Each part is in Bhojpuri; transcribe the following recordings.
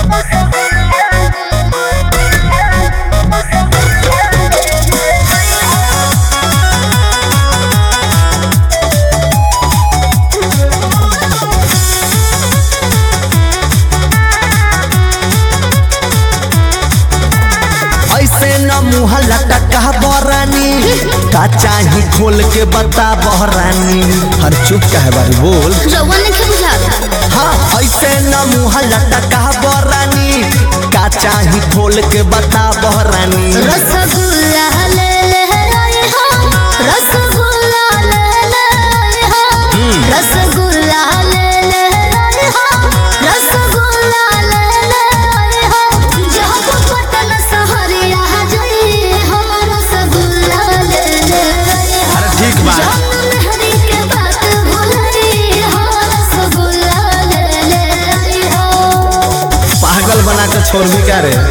ऐसे न मुँह लटका बरानी का चाही खोल के बता बहरानी हर चुप कहे बारी बोल रउआ नहीं बुझाता हाँ ऐसे न मुँह लटका बरानी का चाही खोल के बता बहरानी रसगुल्ला ले ले आए हो रसगुल्ला ले ले आए हो रसगुल्ला ले ले आए हो रसगुल्ला ले ले आए हो जहाँ को पटन सहरिया जाई हो रसगुल्ला ले ले आए हो अरे ठीक बा जान मेहरी के बात भुलाई हो रसगुल्ला ले ले आए हो पागल बना के छोड़ भी क्या रे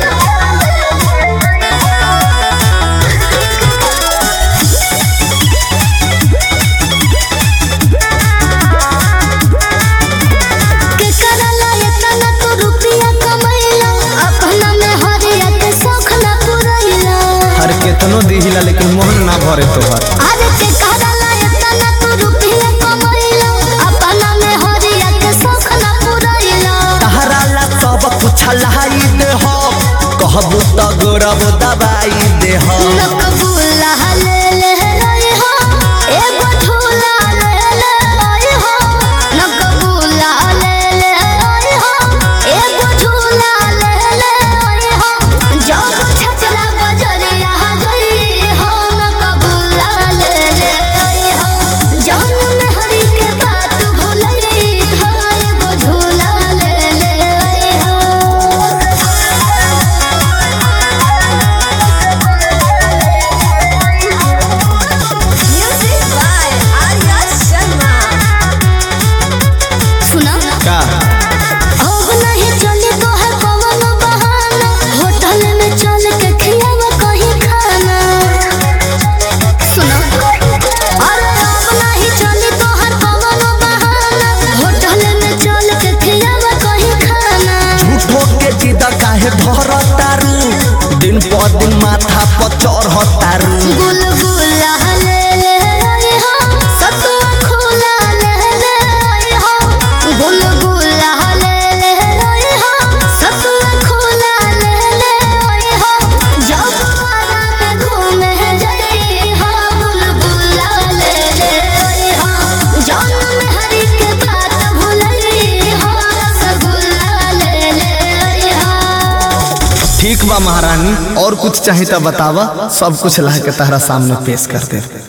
के करला इतना तो रुपया कमैला अपना में हरिया के शौक ना पुरैला हर केतनो दिहिला लेकिन मोहन ना भरे तोहर अरे के करला इतना तो रुपया कमैला अपना में हरिया के शौक ना पुरैला तहरा ला सब कुछ लाई दे हो कहबू तो गोरब दबाई दे हो नकबुल्ला ले ले रही हो एगो झूला ले ले रही हो नकबुल्ला ले ले रही हो एगो झूला ले ले रही हो जब छचरा बजरिया गई हो नकबुल्ला ले ले रही हो जान में हरी के बात भुलई हो एगो झूला ले ले रही Music by Arya Sharma. सुना का अब नहीं चली तो है कवन बहाना होटल में चल के खियावा कहीं खाना सुनो अरे अब नहीं चली तो है कवन बहाना होटल में चल के खियावा कहीं खाना झूठो के जिद काहे धर तारू दिन प दिन माथा पर चढ़ तारू गुलगुला ले ले आई हो सतुआ खोला ले ले आई हो गुलगुला ले ले आई हो सतुआ खोला ले ले आई हो जब आरा में घूमे जाई हो गुलगुला ले ले आई हो जान में हरी के बात भुलई हो रसगुल्ला ले ले आई हो ठीक बा महारानी और कुछ चाही तो बतावा सब कुछ ला के तहरा सामने पेश कर दे